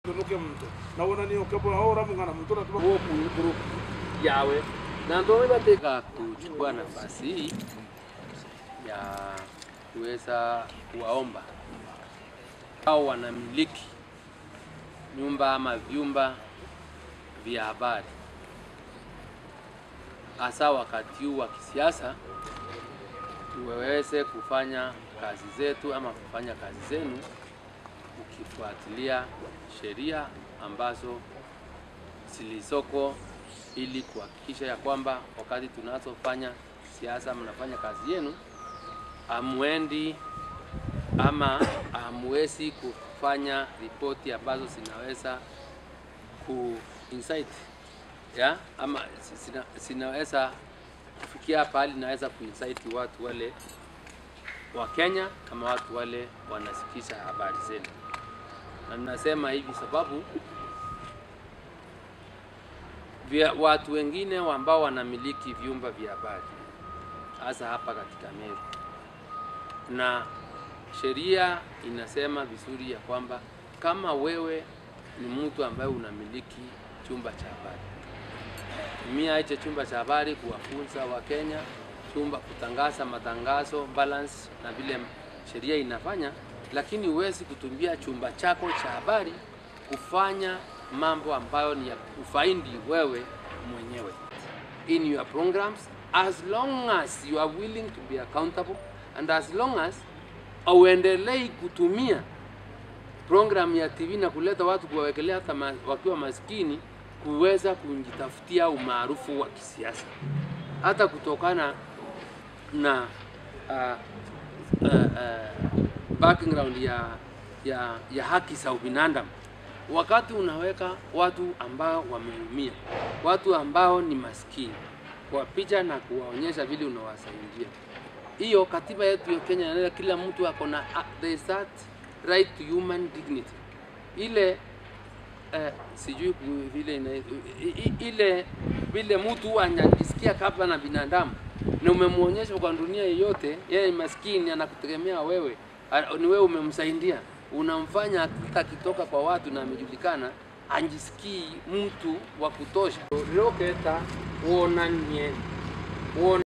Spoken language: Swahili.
tunuke mtu nawona ni ukepo ahora mungana mtu na tuba huo group yawe na ndio nimetaka kuchukua nafasi hii ya kuweza kuwaomba hao wanamiliki nyumba ama vyumba vya habari, hasa wakati huu wa kisiasa, tuweze kufanya kazi zetu ama kufanya kazi zenu ukifuatilia sheria ambazo zilizoko ili kuhakikisha ya kwamba wakati tunazofanya siasa, mnafanya kazi yenu, amwendi ama amwezi kufanya ripoti ambazo zinaweza ku insight ya ama zina, zinaweza kufikia pahali naweza kuinsight watu wale wa Kenya kama watu wale wanasikiza habari zenu, na ninasema hivi sababu vya watu wengine ambao wanamiliki vyumba vya habari hasa hapa katika Meru, na sheria inasema vizuri ya kwamba kama wewe ni mtu ambaye unamiliki chumba cha habari, tumia hicho chumba cha habari kuwafunza Wakenya chumba kutangaza matangazo balance na vile sheria inafanya, lakini huwezi kutumia chumba chako cha habari kufanya mambo ambayo ni ya kufaidi wewe mwenyewe in your programs as long as you are willing to be accountable and as long as auendelei kutumia program ya TV na kuleta watu kuwawekelea hata ma, wakiwa maskini kuweza kujitafutia umaarufu wa kisiasa hata kutokana na uh, uh, uh, background ya, ya, ya haki za ubinadamu wakati unaweka watu ambao wameumia, watu ambao ni maskini kwa picha na kuwaonyesha vile unawasaidia. Hiyo katiba yetu ya Kenya inaeleza kila mtu ako na there is that right to human dignity. Ile eh, sijui ku- vile ina, i- i- ile vile mtu anajisikia kabla na binadamu na umemwonyesha kwa dunia yeyote, yeye ni maskini, anakutegemea wewe, a- ni wewe umemsaidia, unamfanya hata akitoka kwa watu na amejulikana, anjisikii mtu wa kutosha. Roketa uonanie uon